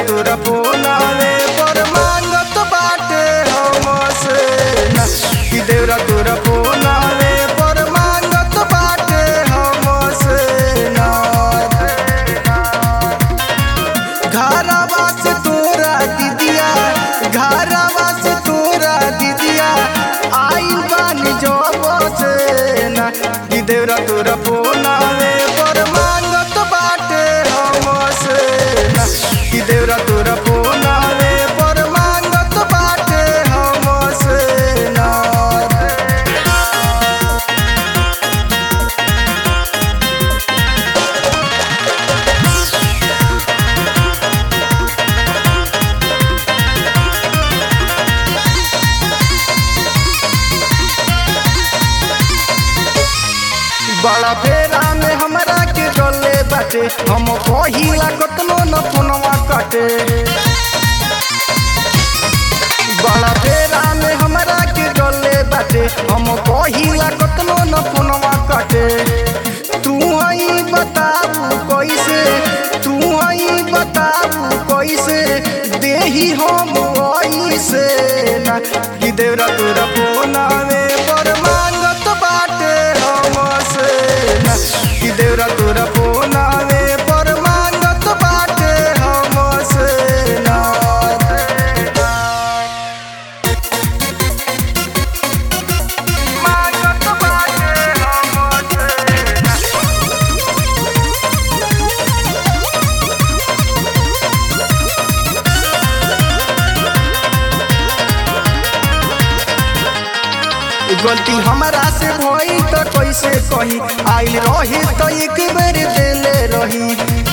तोरा फोनावे पर मांगत बाटे हमसे ना कि देवरा तोरा फोनावे पर मांगत बाटे हमसे ना घरवा से तोरा दीदिया घरवा से तोरा दीदिया आइल बानी जब से ना कि देवरा तोरा फोनावे पर मांगत बाटे हमसे ना कि देवरा तोरा फोनावे पर मांगत बाटे हमसे ना बड़ा फेरा में हमरा के डले बाटे हम कहिला कतनो न फोनवा काटे बड़ा फेरा में हमरा के डले बाटे हम कहिला कतनो न फोनवा काटे तू आई बताबू कैसे तू आई बताबू कैसे देही हम ऐसे ना कि देवरा तोरा फोनावे पर मांगत बाटे हमसे ना कि देवरा तोरा फोनावे पर मांगत बाटे हमसे ना मांगत बाटे हमसे ना गलती हमरा से भई त कैसे कही आइल रही त एक बेर देले रही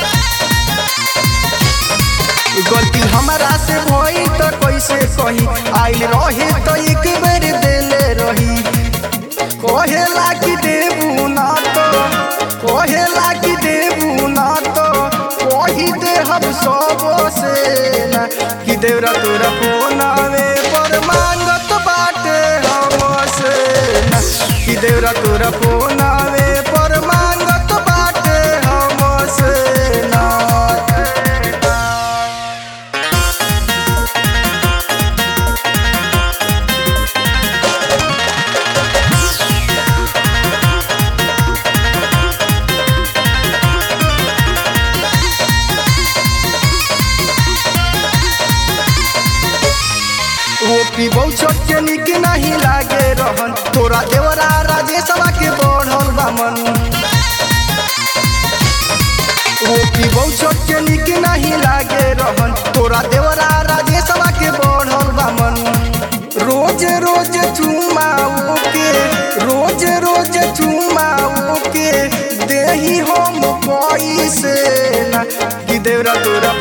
गलती हमरा से भई त कैसे कही आइल रही त एक बेर देले रही कहेला कि देबू ना तो कहेला कि देबू ना तो कही दे हम सब से ना कि देवरा तोरा फोनावे पर मांगत बाटे हमसे ना कि देवरा तोरा फोनावे पर मांगत बाटे हमसे ना वो पीबौ छोट के निक नहीं लागे रहन तोरा देवरा राजेशवा के बढ़ल बामन वो पीबौ छोट के निक नहीं लागे रहन तोरा देवरा राजेशवा के बढ़ल बामन रोज रोज चुमाओ के रोज रोज चुमाओ के देही हम पैसे ना कि देवरा तोरा